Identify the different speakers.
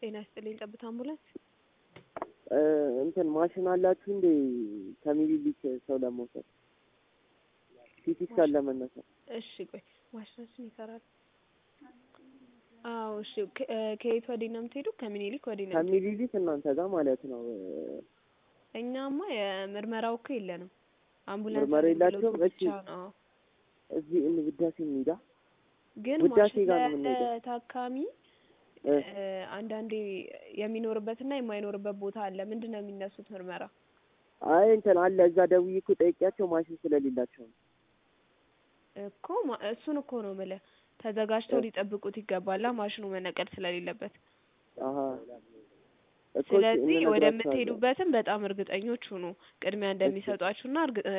Speaker 1: ጤና ይስጥልኝ። ጠብታ አምቡላንስ።
Speaker 2: እንትን ማሽን አላችሁ እንዴ? ከሚኒሊክ ሰው ለመውሰድ ሲቲ ስካን ለመነሳት።
Speaker 1: እሺ ቆይ ማሽናችን ይሰራል? አዎ እሺ። ከ- ከየት ወዲህ ነው የምትሄዱ? ከምኒልክ ወዲህ ነው የምትሄዱ?
Speaker 2: ከሚኒሊክ እናንተ ጋር ማለት ነው።
Speaker 1: እኛማ የምርመራው እኮ የለንም። አምቡላንስ
Speaker 2: ምርመራ የላቸውም?
Speaker 1: አገልግሎት
Speaker 2: እሺ።
Speaker 1: ብቻ ነው።
Speaker 2: እዚህ እን ውዳሴ እንሂዳ።
Speaker 1: ግን
Speaker 2: ውዳሴ
Speaker 1: ማሽን
Speaker 2: ጋር ነው
Speaker 1: ለያዘ
Speaker 2: የምንሄደው።
Speaker 1: ታካሚ
Speaker 2: እ
Speaker 1: እ፣ አንዳንዴ የሚኖርበትና የማይኖርበት ቦታ አለ። ምንድን ነው የሚነሱት ምርመራ?
Speaker 2: አይ እንትን አለ እዛ ደውዬ እኮ ጠይቄያቸው ማሽን ስለሌላቸው ነው።
Speaker 1: እኮ ማ- እሱን እኮ ነው የምልህ። ተዘጋጅተው
Speaker 2: እ
Speaker 1: ሊጠብቁት ይገባላ ማሽኑ መነቀል ስለሌለበት።
Speaker 2: አሀ እኮ እሺ
Speaker 1: ስለዚህ
Speaker 2: እንነግራቸዋለን።
Speaker 1: ወደምትሄዱበትም በጣም እርግጠኞች ሁኑ ቅድሚያ እንደሚሰጧችሁና እርግ